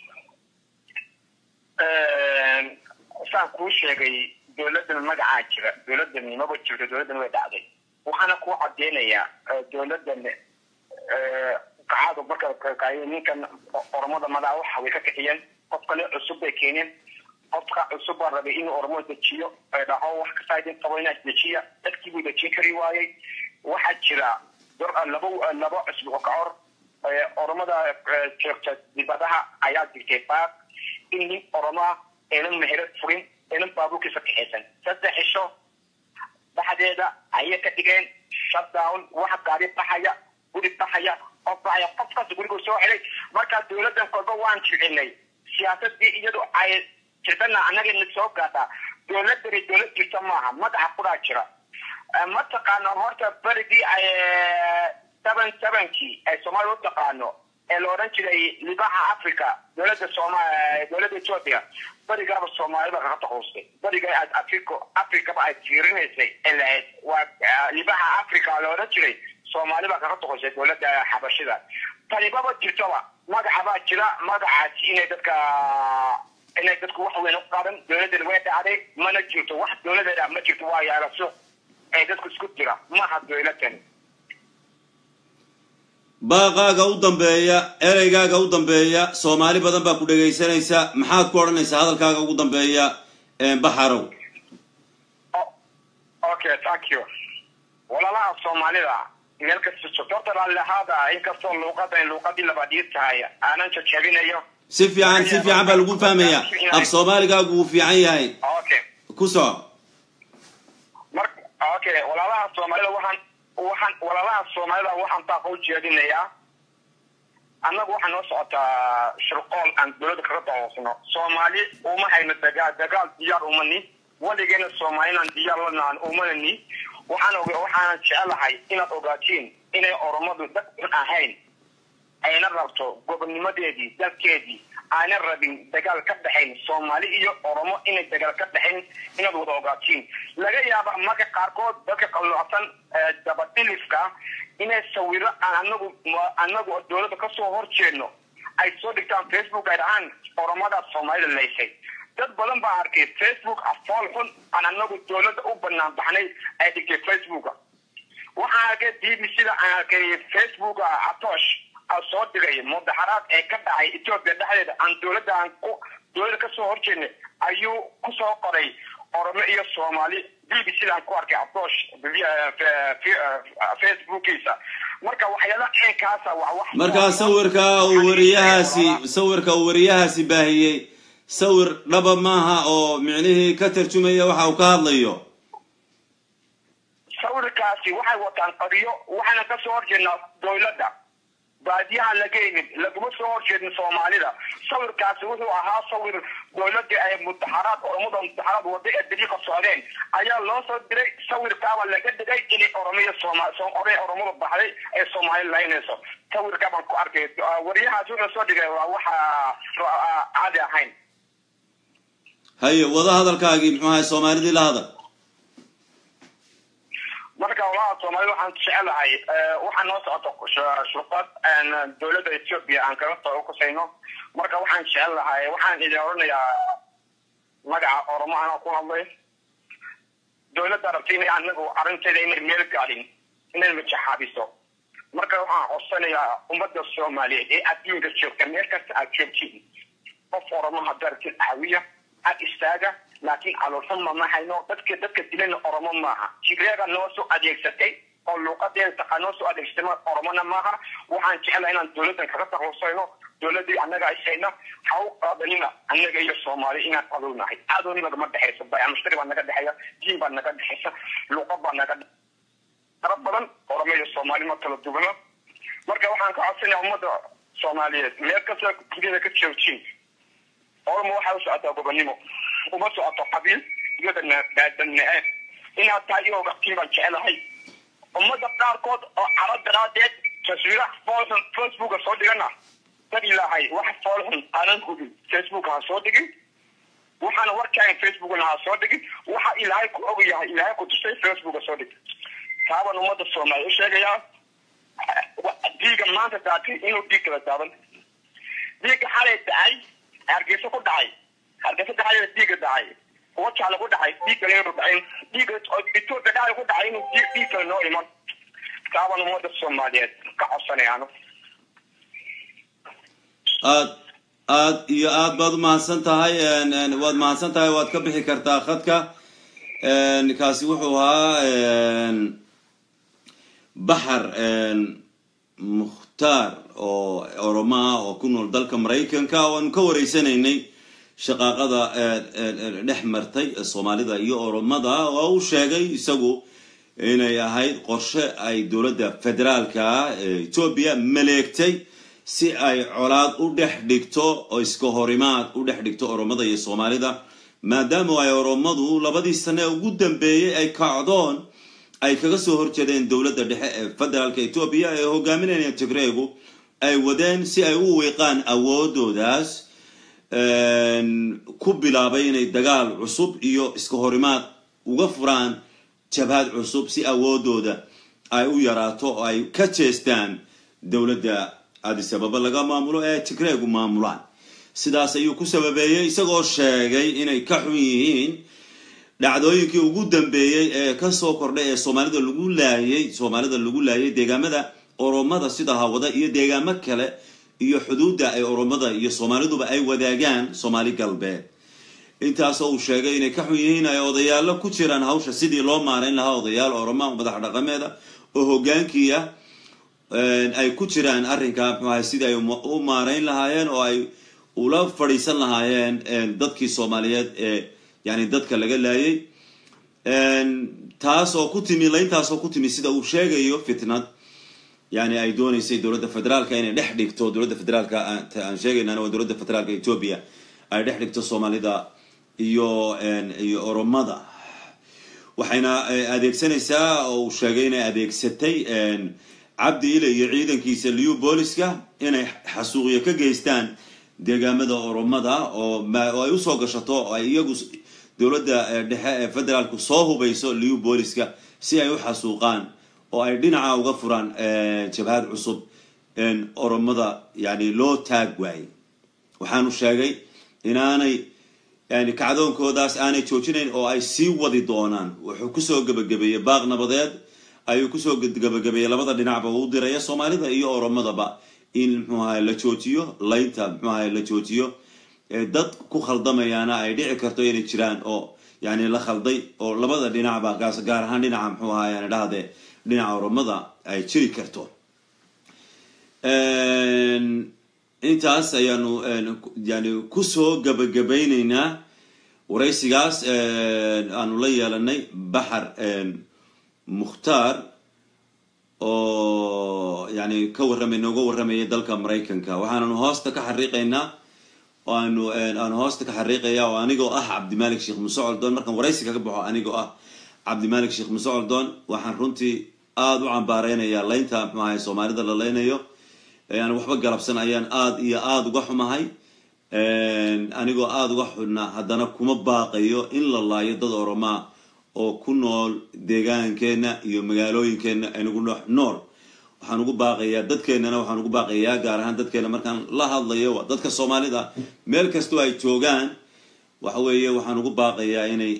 saan kuu sheegay dowladdan magacaa jira dowladdan maba jirto dowladdan way dhacday waxaana kuu cadeynayaa dowladdan kacadu marka ninkan oromada madaa waxa way ka kiciyeen qof kale cusub bay keeneen qofka cusub baa rabay inuu oromo dejiyo dhaho wax kasta idin qabo inaad dejiya dadkii buu dejin kari waayey waxaa jira laba laba cusub oo kacor oromada joogta dibadaha ayaa digtay baaq in nin oromaa aynan meherad furin aynan baabuurkiisa kaxaysan saddex cisho dhexdeeda ayay ka dhigeen shutdown wax gaari baxaya guri baxaya qof baxaya qofkaas gurigu soo xidhay markaa dowladdan kolba waan jilcinay siyaasadii iyadu ay jirtana annagana soo gaadhaa dowladani dowlad jirta maaha madaxa kudaa jira mataqaano horta berigii ay seven sevenkii ay soomaalia u taqaano ee la odhan jiray libaxa africa dowladda sooma dowladda ethiopia berigaaba soomaalida kaga taquustay beriga africo africaba ay fiirinaysay ee lahayd waa libaxa africa la odhan jiray soomaalibaa kaga taquustay dowladda xabashida tanibaba jirtoba magacabaa jira magacaasi inay dadka inay dadku wax weyn u qaadan dowladdan way dhacday mana jirto wax dowladeeda ma jirto waa yaalaso ee dadku isku jira maha dowladdan baaqaaga u dambeeya ereygaaga u dambeeya soomaali badan baa ku dhegaysanaysa maxaad ku odhanaysaa hadalkaaga ugu dambeeya baxarow okay thank you walaalaha soomaalida meel kasta sokorta raallihaada inkastoo luuqadan luuqadii labaadii tahay aanan jajabinayo si fiican si fiican baa lagu fahmaya af soomaaligaagu wuu fiican yahay okay ku soco mar okay walaalaha soomaalida waxaan waxaan walaalaha soomaalida waxaan baaqa u jeedinayaa annagu waxaa noo socotaa shirqool aan dowladda kaga dahoosno soomaali uma hayno dagaal dagaal diyaar umani weligeena soomaalinan diyaar lanaan umanani waxaan og waxaanan jecelahay inaad ogaatiin inay oromadu dad un ahayn ayna rabto gobonnimadeedii dalkeedii aanan rabin dagaal ka dhexayn soomaali iyo oromo inay dagaal ka dhexayn inaad wada ogaatiin laga yaaba marka qaarkood dadka qalloocsan dabadhilifka inay sawiro aan anagu anagu dowladda kasoo horjeedno ay soo dhigtaan facebook ay dhahaan oromadaas soomaalida laysay dad badan baa arkay facebook afool xun aan anagu dowladda u banaan baxnay ay dhigtay facebooka waxaan arkay b b c da aan arkay facebooka atoosh soo dhigay mudaxaraad ee ka dhacay ethiopia dhexdeeda aan dowladda aan ku dowladda kasoo horjeednay ayuu kusoo qoray oromo iyo soomaali b b c daan ku arkay approach facebookiisa marka waxyaala ceenkaasa waa wax markaa sawirka uu wariyahaasi sawirka uu wariyahaasi baahiyey sawir dhaba maaha oo micnihii ka tarjumaya waxa uu ka hadlayo sawirkaasi waxay wataan qadiyo waxayna ka soo horjeednaa dowladda baadiyaha laga yimid laguma soo horjeedin soomaalida sawirkaasi wuxuu ahaa sawir dowladda ay mutaxaraad oromada mutaxaraad wada ee dariiqa socdeen ayaa loo soo diray sawirkaaba laga dhigay inay oromiya sooma oray oromada baxday ee soomaali laynayso sawirkaa baan ku arkay wariyahaas wuxuu soo dhigay waa waxa caadi ahayn haye wada hadalkaagii muxuu ahay soomaalidii la hadal marka walaha soomaalida waxaan jecelahay waxaa noo socoto shurqad dowladda ethiopia aan kaga soo kusayno marka waxaan jecel lahay waxaan idin oranayaa magaca oromo anaa ku hadlay dowladda rabta inay anagu arrinteeda inay meel gaadhin inay majaxaabiso marka waxaan codsanayaa ummadda soomaaliyeed ee adduunka joogta meel kasta aad joogtiin qof oromo hadartin caawiya ag istaaga laakiin caloolxuma ma hayno dadka dadka dilana oromo maaha tigreega noo soo adeegsatay oo luuqadeeda taqa noo soo adeegsatay oromona maaha waxaan jecelahay inaan dowladdan kaga taklusayno dowladii annaga ishayna ha u qaadanina annaga iyo soomaali inaan cadownahay cadow nagama dhexayso bayamshtari baa naga dhexeeya diin baa naga dhexaysa luuqad baa naga dara badan oromo iyo soomaali ma kala duwana marka waxaan ka codsanaya ummadda soomaaliyeed meel kasta duniyada ka joojin oromo waxay u socotaa gobonimo uma socoto qabiil iyo daadanaceeb inaad tahay iyo ogaqtiin baan jecelahay ummada qaarkood oo caro daraadeed taswiiraha foolxun facebooka soo dhigana dad ilaahay wax foolxun aanan hubin facebook ha soo dhigin waxaana warkaagan facebookna ha soo dhigin waxa ilaahay ku og yahay ilaahay ku tusay facebooka soo dhig taabaan ummada soomaaliya u sheegayaa dhiiga maanta daatay inuu dhiig kala daadan dhiigga xalay dacay hargeysa ku dhacay hargeysa dhacay dhiigga dhacay kuwa jaale ku dhacay dhiig kale inuu dhacin dhiigga ethiopia dhacay ku dhacay inuu dhiig kale noo iman taabaan ummada soomaaliyeed ka codsanayaano aad aad iyo aad baad umahadsan tahay waad mahadsan tahay waad ka bixi kartaa khadka kaasi wuxuu ahaa baxar mukhtaar oo oromo ah oo ku nool dalka maraykanka oo aanu ka wareysanaynay shaqaaqada dhex martay soomaalida iyo oromada oo u sheegay isagu inay ahayd qorshe ay dowladda federaalka etoobiya maleegtay si ay colaad u dhex dhigto oo iska horimaad u dhex dhigto oromada iyo soomaalida maadaama ay oromadu labadii sane ugu dambeeyey ay kacdoon ay kaga soo horjeedeen dowladda dhexe ee federaalka etoobiya ee hogaaminaya tigreegu ay wadeen si ay u wiiqaan awoodoodaas ku bilaabay inay dagaal cusub iyo iska horimaad uga furaan jabhad cusub si awoodooda ay u yaraato oo ay ka jeestaan dowladda adisababa laga maamulo ee tigreegu maamulaan sidaas ayuu ku sababeeyey isagoo sheegay inay ka xun yihiin dhacdooyinkii ugu dambeeyey ee kasoo kordhay ee soomaalida lagu laayay soomaalida lagu laayay deegaamada oromada sida hawada iyo deegaamo kale iyo xuduudda ay oromada iyo soomaaliduba ay wadaagaan soomaali galbeed intaasoo uu sheegay inay ka xun yihiin ay odayaalo ku jiraan hawsha sidii loo maarayn lahaa odayaal oroma madax dhaqameeda oo hogaankiia ay ku jiraan arrinka mxuaha sidii ay u maarayn lahaayeen oo ay ula fadhiisan lahaayeen dadkii soomaaliyeed ee yani dadka laga laayay taas oo ku timi layntaasoo ku timi sida uu sheegayo fitnad yani ay dooneysay dowladda federaalka inay dhex dhigto dowladda federaalka aan sheegaynana waa dowladda federaalka etoobiya ay dhex dhigto soomaalida iyo iyo oromada waxayna adeegsanaysaa oo uu sheegay inay adeegsatay cabdi ile iyo ciidankiisa liu booliska inay xasuuqyo ka geystaan deegaamada oromada oo ay usoo gashato oo ay iyagu dowladda dhexe ee federaalku soo hubayso liu booliska si ay u xasuuqaan oo ay dhinaca uga furaan jabhad cusub oromada yani loo taag waayey waxaanu sheegay inaanay yani kacdoonkoodaas aanay joojinayn oo ay sii wadi doonaan wuxuu kusoo gebagabeeyey baaq nabadeed ayuu kusoo gebagabeeyey labada dhinacba u diraya soomaalida iyo oromadaba in mxuu ahay la joojiyo laynta mxuu ahay la joojiyo dad ku khaldamayaana ay dhici karto inay jiraan oo yani la khalday oo labada dhinacba gaas gaar ahaan dhinaca muxuu ahaa yani dhahde dhinaca oromada ay jiri karto intaas ayaanu yani kusoo gabagabayneynaa waraysigaas aanu la yeelanay baxar mukhtaar oo yani ka warramay nooga warramayay dalka maraykanka waxaananu hoosta ka xariiqaynaa oo aanu aanu hoosta ka xariiqaya oo anigoo ah cabdimalik sheekh muse coldoon markaan waraysi kaga baxo anigoo ah cabdimalik sheekh muse coldoon waxaan runtii aada u cambaareynayaa laynta muxuu ahay soomaalida la leynayo aan waxba galabsan ayaan aada iyo aada uga xumahay anigoo aada uga xudna haddana kuma baaqayo in la laayo dad oromaa oo ku nool deegaankeenna iyo magaalooyinkeenna aynagu nool waxaan ugu baaqayaa dadkeennana waxaan ugu baaqayaa gaar ahaan dadkeena markaan la hadlayo waa dadka soomaalida meel kastoo ay joogaan waxa weeye waxaan ugu baaqayaa inay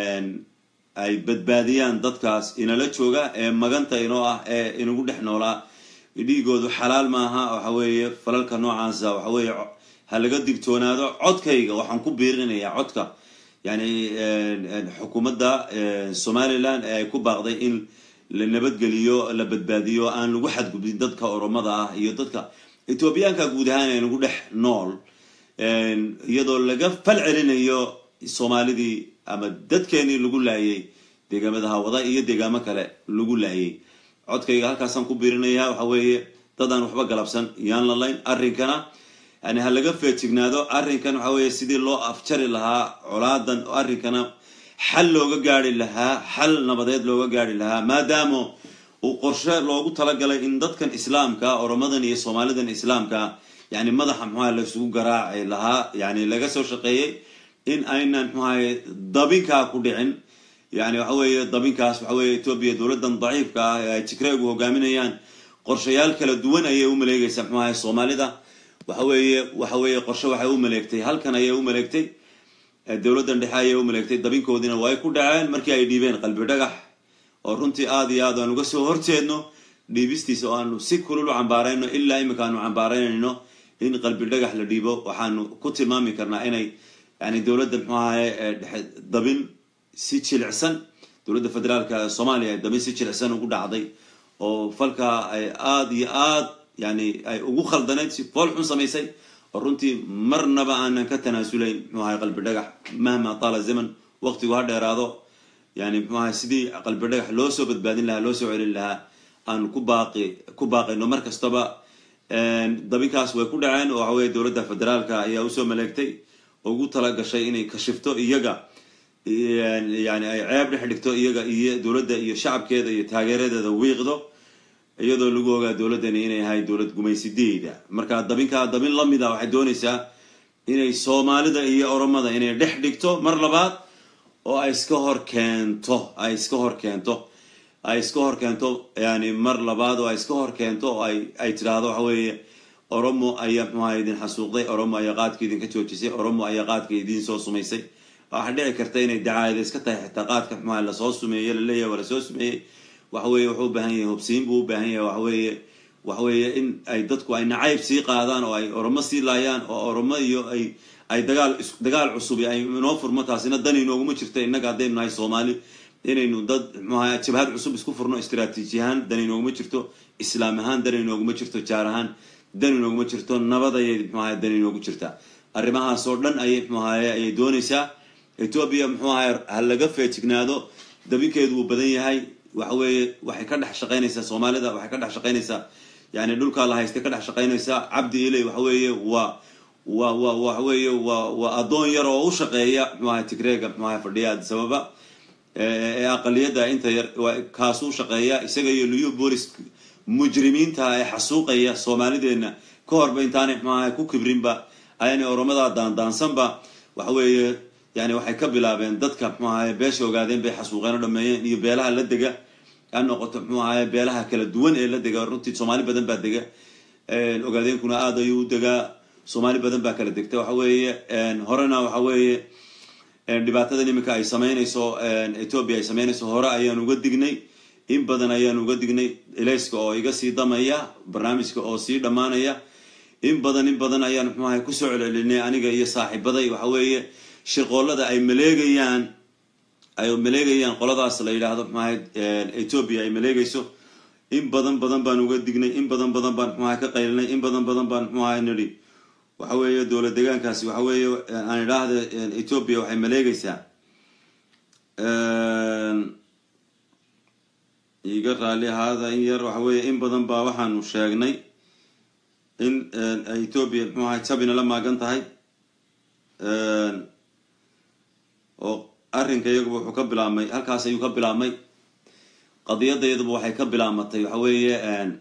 ay badbaadiyaan dadkaas inala jooga ee maganta inoo ah ee inagu dhex noolaa dhiigoodu xalaal maaha waxa weeye falalka noocaasa waxa weeye ha laga digtoonaado codkayga waxaan ku biirinayaa codka yani xukuumadda somaliland ee ay ku baaqday in la nabadgeliyo la badbaadiyo aan lagu xadgudbin dadka oromada ah iyo dadka ethoobiyaanka guud ahaan ee nagu dhex nool iyadoo laga fal celinayo soomaalidii ama dadkeenii lagu laayay deegaamada hawada iyo deegaamo kale lagu laayay codkayga halkaasaan ku biirinaya waxa weeye dadaan waxba galabsan yaan la layn arrinkana yani ha laga feejignaado arrinkan waxa weeye sidii loo afjari lahaa colaadan arrinkana xal looga gaari lahaa xal nabadeed looga gaari lahaa maadaama uu qorshe loogu talagalay in dadkan islaamka oromadan iyo soomaalidan islaamka yani madaxa muxuaha laisugu garaaci lahaa yani laga soo shaqeeyey in aynan muxuahay dabinkaa ku dhicin yani waxa weeye dabinkaas waxa weye etoobiya dowladdan daciifka ah ee ay tigreegu hogaaminayaan qorshayaal kala duwan ayay u maleegaysaa muxuu ahay soomaalida waxa weeye waxa weeye qorshe waxay u maleegtay halkan ayay u maleegtay dowladdan dhexe ayay u maleegtay dabinkoodiina waa ay ku dhaceen markii ay dhiibeen qalbi dhagax oo runtii aada iyo aad aan uga soo horjeedno dhiibistiisa oo aanu si kulul u cambaarayno ilaa imika aanu cambaaraynayno in qalbi dhagax la dhiibo waxaanu ku tilmaami karnaa inay yani dowladda muxuu ahaye dhexe dabin si jilicsan dowladda federaalka soomaaliya dabin si jilicsan ugu dhacday oo falkaa ay aada iyo aad yani ay ugu khaldanayd si fool xun samaysay oo runtii marnaba aanan ka tanaasulayn muxuu ahay qalbi dhagax mahma taala zaman waqtigu ha dheeraado yani muxuu ahay sidii qalbi dhagax loo soo badbaadin lahaa loo soo celin lahaa aan ku baaqi ku baaqayno mar kastaba dabinkaas way ku dhaceen oo waxaweye dowladda federaalka ayaa usoo maleegtay oo ugu tala gashay inay kashifto iyaga yani ay ceeb dhex dhigto iyaga iyo dowladda iyo shacabkeeda iyo taageeradeeda wiiqdo iyadoo lagu ogaa dowladdani inay ahay dowlad gumaysideeda marka dabinkaa dabin lamida waxay doonaysaa inay soomaalida iyo oromada inay dhex dhigto mar labaad oo ay iska hor keento ay iska hor keento ay iska hor keento yani mar labaad oo ay iska hor keento oo ay ay tidhaahdo waxa weeye oromo ayaa muxuaha idin xasuuqday oromo ayaa qaadka idinka joojisay oromo ayaa qaadka idiin soo sumaysay waxaa dhici karta inay dacaayada iska tahay xitaa qaadka muxuaha lasoo sumeeye laleeyahay waa lasoo sumeeyey waxa weeye wuxuu u baahan yahay hubsiin buu u baahan yahay waxaweeye waxaweeye in ay dadku ay nacayb sii qaadaan oo ay oromo sii laayaan oo oromo iyo ay ay dagaal dagaal cusubi ay inoo furmo taasina dan inooguma jirto innaga haddaynu nahay soomaali inaynu dad muxuaha jabhad cusub isku furno istraatiiji ahaan dan inooguma jirto islaam ahaan dan inooguma jirto jaar ahaan dan inooguma jirto nabad ayay muxuaha dan inoogu jirtaa arrimahaas oo dhan ayay muxuahaye ayay doonaysaa etoobiya muxuahay ha laga feejignaado dabinkeedu wuu badan yahay waxa weeye waxay ka dhex shaqaynaysaa soomaalida waxay ka dhex shaqaynaysaa yani dhulkaa la haystay ka dhex shaqaynaysaa cabdi iley waxa weeye waa wa wa waxa weeye waa waa addoon yar oo u shaqeeya muxuaha tigreega muxuaha fadhiya adisababa ee aqaliyadda inta yar kaasuu shaqeeya isaga iyo liyu boolis mujrimiinta ee xasuuqaya soomaalideena ka horba intaanay muxuaha ku kibrinba ayaanay oromada daandaansanba waxa weeye yani waxay ka bilaabeen dadka muxuu ahaye beesha ogaadeen bay xasuuqeen oo dhameeyeen iyo beelaha la dega ha noqoto muxuu ahaye beelaha kala duwan ee la dega runtii soomaali badan baa dega ogaadeenkuna aada ayuu u degaa soomaali badan baa kala degta waxa weeye horena waxa weeye dhibaatadan iminka ay sameynayso ethoobia ay sameynayso hore ayaan uga dignay in badan ayaan uga dignay elayska oo iga sii damaya barnaamijka oo sii dhammaanaya in badan in badan ayaan muxuu ahay kusoo celcelinay aniga iyo saaxiibaday waxa weeye shirqoollada ay maleegayaan ay maleegayaan qoladaas la yidhaahdo maxaahayd ethoobia ay maleegayso in badan badan baan uga dignay in badan badan baan muxuaha ka qaylinay in badan badan baan muxuaha nidhi waxa weeye dowla deegaankaasi waxa weeye aan idhaahda ethoobia waxay maleegaysaa iga raali ahaada in yar waxa weeye in badan baa waxaanu sheegnay in ethoobia muxuu ahay jabina la maagan tahay oo arrinka iyaguba wuxuu ka bilaabmay halkaas ayuu ka bilaabmay qadiyadda iyaduba waxay ka bilaamatay waxa weeye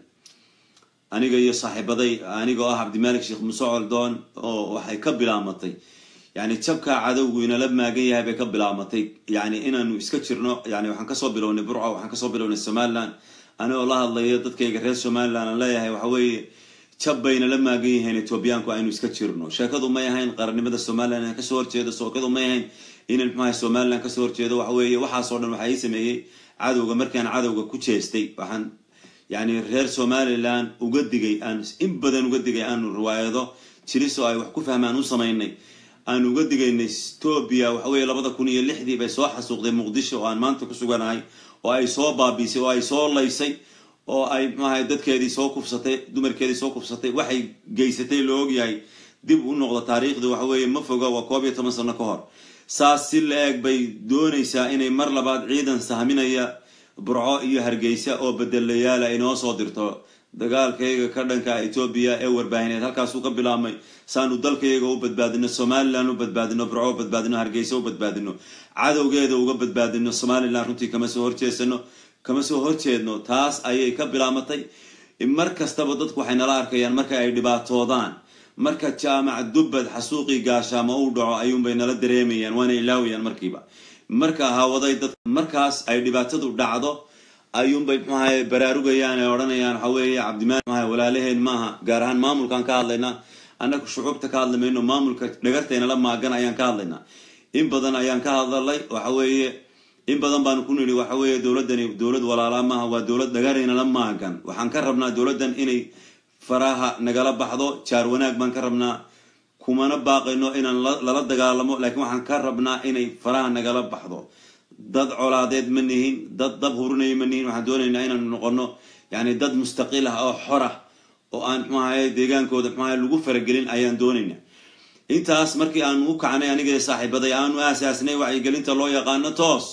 aniga iyo saaxiibaday aniga oo ah cabdimalik sheekh muuse coldoon oo waxay ka bilaamatay yani jabkaa cadowgu inala maagan yahay bay ka bilaamatay yani inaanu iska jirno yani waxaan kasoo bilownay burco waxaan kasoo bilownay somaliland anigoo la hadlayo dadkayga reer somaliland aan leeyahay waxa weeye jab bayna la maagan yihiin etoobiyaanku aynu iska jirno sheekadu may ahayn qarannimada somaliland inaan kasoo horjeedo sheekadu may ahayn inan muxuaha somaliland kasoo horjeedo waxa weeye waxaasoo dhan waxaa ii sameeyey cadowga markaan cadowga ku jeestay waxaan yani reer somaliland uga digay aan in badan uga digay aanu riwaayado jilis oo ay wax ku fahmaan u samaynay aan uga digaynay ethoobia waxa weeye labada kun iyo lixdii bay soo xasuuqday muqdisho oo aan maanta ku suganahay oo ay soo baabiisay oo ay soo laysay oo ay muxuahay dadkeedii soo kufsatay dumarkeedii soo kufsatay waxay geysatay loo ogyahay dib u noqdo taariikhdu waxa weeye ma foga waa koob iyo toban sano ka hor saas si la-eg bay doonaysaa inay mar labaad ciidan sahminaya burco iyo hargeysa oo bedelayaala inoo soo dirto dagaalkayga ka dhanka etoobiya ee warbaahineed halkaasuu ka bilaabmay saanu dalkayaga u badbaadino somaliland u badbaadino burco u badbaadino hargeysa u badbaadino cadowgeeda uga badbaadino somaliland runtii kama soo horjeesano kama soo horjeedno taas ayay ka bilaamatay mar kastaba dadku waxay nala arkayaan marka ay dhibaatoodaan marka jaamac dubbad xasuuqii gaashaamo u dhaco ayuunbay nala dareemayaan waana ilaawayaan markiiba marka hawaday dad markaas ay dhibaatadu dhacdo ayuunbay muxuahay baraarugayaan ee odhanayaan waxa weeye cabdimaal maaha walaalaheen maaha gaar ahaan maamulkaan ka hadlaynaa annaga shucuubta ka hadli mayno maamulka dhagartaynala maagan ayaan ka hadlaynaa in badan ayaan ka hadlalay waxa weeye in badan baanu ku nidhi waxa weeye dowladdani dowlad walaalaa maaha waa dowlad dhagaraynala maagan waxaan ka rabnaa dowladdan inay faraha nagala baxdo jaar wanaag baan ka rabnaa kumana baaqayno inaan lala dagaalamo laakiin waxaan ka rabnaa inay faraha nagala baxdo dad colaadeed ma nihin dad dab hurinaya ma nihin waxaan doonaynaa inaanu noqono yani dad mustaqiil ah oo xor ah oo aan muxuahay deegaankooda muxuahay lagu faragelin ayaan doonaynaa intaas markii aanu u kacnay aniga saaxiibaday aanu aasaasnay wacyigelinta loo yaqaano toos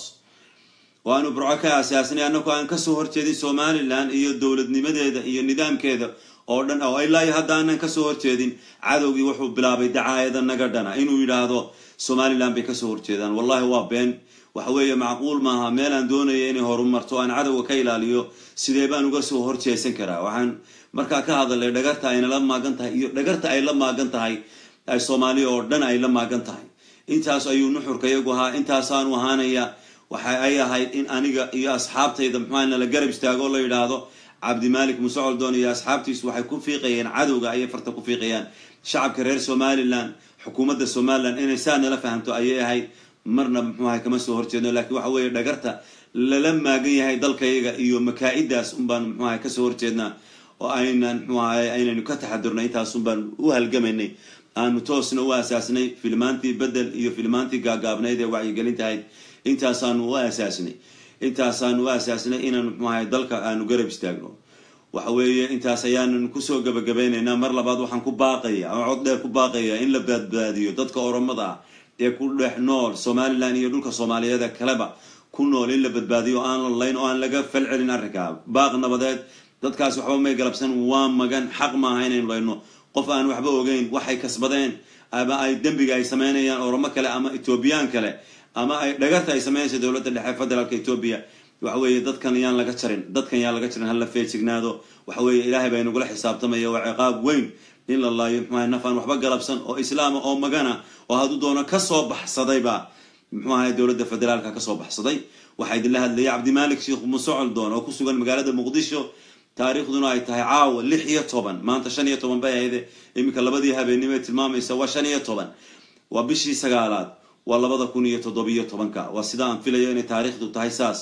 oo aanu burco ka aasaasnay annagu aan kasoo horjeedin somaliland iyo dowladnimadeeda iyo nidaamkeeda oo dhan oo ilaa iyo hadda aanan kasoo horjeedin cadowgii wuxuu bilaabay dacaayada naga dhana inuu yidhaahdo somaliland bay kasoo horjeedaan wallahi waa been waxa weeye macquul maaha meel aan doonaya inay horumarto aan cadowga ka ilaaliyo sidee baan uga soo horjeesan karaa waxaan markaa ka hadalay dhagarta ayna la maagan tahay iyo dhagarta ay la maagan tahay ay soomaaliya oo dhan ay la maagan tahay intaas ayuu nuxurka iyagu ahaa intaasaanu ahaanaya waxa ay ahayd in aniga iyo asxaabtayda muxuaa nala garab istaago la yidhaahdo cabdimalik muuse coldoon iyo asxaabtiisu waxay ku fiiqayeen cadowga ayay farta ku fiiqayaan shacabka reer somaliland xukuumadda somaliland inay saa nala fahamto ayay ahayd marna muxuahay kama soo horjeedno lakiin waxa weeye dhagarta lala maagan yahay dalkayaga iyo makaa-idaas unbaan muxuahay kasoo horjeednaa oo aynan muxuahay aynaynu ka taxadurnay intaasun baan u halgamaynay aanu toosna u aasaasnay filmaantii bedel iyo filmaantii gaagaabnayd ee wacyigelintahayd intaasaanu u aasaasnay intaasaanu u aasaasnay inaanu muxuahay dalka aanu garab istaagno waxa weeye intaas ayaanan kusoo gabagabeynaynaa mar labaad waxaan ku baaqaya oo cod dheer ku baaqaya in la badbaadiyo dadka oromada ah ee ku dhex nool somaliland iyo dhulka soomaaliyeed ee kaleba ku nool in la badbaadiyo o aan la layn oo aan laga falcelin arrinkaa baaq nabadeed dadkaas waxba may galabsan waa magan xaq maaha inaynu layno qof aan waxba ogeyn waxay kasbadeen ama ay dembiga ay sameynayaan oromo kale ama etoobiyaan kale ama ay dhagarta ay sameynaysa dowladda dhexe federaalka etoobiya waxa weeye dadkan yaan laga jarin dadkan yaan laga jarin hala feejignaado waxa weeye ilaahay baa inagula xisaabtamaya waa ciqaab weyn in la laayo muxuahay naf aan waxba galabsan oo islaama oo magana oo hadduu doono kasoo baxsadayba muxuu ahay dowladda federaalka kasoo baxsaday waxaa idinla hadlayay cabdimalik sheekh muuse coldoon oo ku sugan magaalada muqdisho taariikhduna ay tahay caawa lix iyo toban maanta shan iyo toban bay ahayde iminka labadii habeenimo ee tilmaamaysa waa shan iyo toban waa bishii sagaalaad waa labada kun iyo toddobiyo tobanka waa sida aan filayo inay taariikhdu tahay saas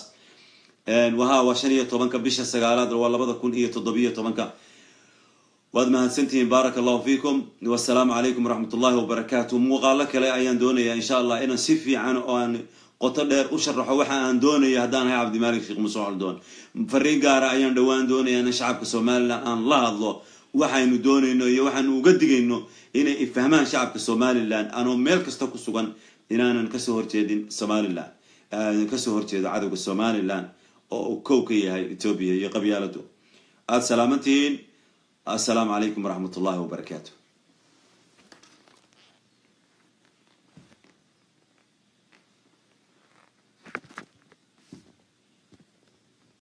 waha waa shan iyo tobanka bisha sagaalaad waa labada kun iyo toddobiyo tobanka waad mahadsantihiin baaraka allahu fiikum wasalaamu calaykum waraxmat ullahi wabarakaatu muuqaalo kale ayaan doonayaa insha allah inaan si fiican oo aan qoto dheer u sharaxo waxa aan doonaya haddaan ahay cabdimaalik sheekh muuse coldoon fariin gaara ayaan dhowaan doonaya in shacabka somalilan aan la hadlo waxaynu doonayno iyo waxaanu uga digayno inay ifahmaan shacabka somalilan anoo meel kasta ku sugan inaanan kasoo horjeedin somalilan kasoo horjeedo cadowga somalilan oo uu kow ka yahay etoobiya iyo qabyaaladu aada salaamantihiin assalaamu calaykum waraxmat ullahi wabarakaatu